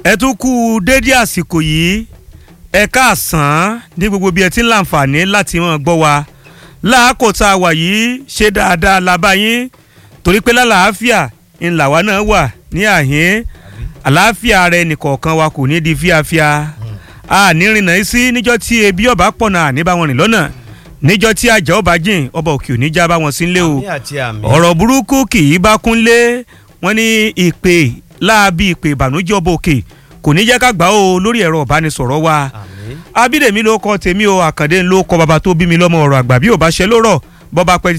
ẹ tún kú dédé àsìkò yìí ẹ káàsán ní gbogbo bí ẹ ti ń láǹfààní láti máa gbọ́ wa láàkó tá a wà yìí ṣe dáadáa la bá yín torí pé lálàáfíà ńlá wa náà wà ní àhín àlàáfíà ara ẹnìkọ̀ọ̀kan wa kò ní di fíafíà a ní rìnnà sí níjọ́ tí ebi ọba pọ̀nà àní bá wọn rìn lọ́nà níjọ́ tí àjà ọba jìn ọba òkè òní já bá wọn sí nílé o àmì àti àmì. ọ̀rọ̀ burúkú kì í bá kúnlé wọn ní ìpè láabi ìpè ìbànújẹ́ ọba òkè kò ní jẹ́ ká gbà ó lórí ẹ̀rọ ìbánisọ̀rọ̀ wa àmì. abídèmí ló kọ tèmi o àkàndé ló kọ bàbá tó bí mi lọ́mọ ọ̀rọ̀ àgbà bí ò bá ṣe ló rọ̀ bọ́ba pẹ́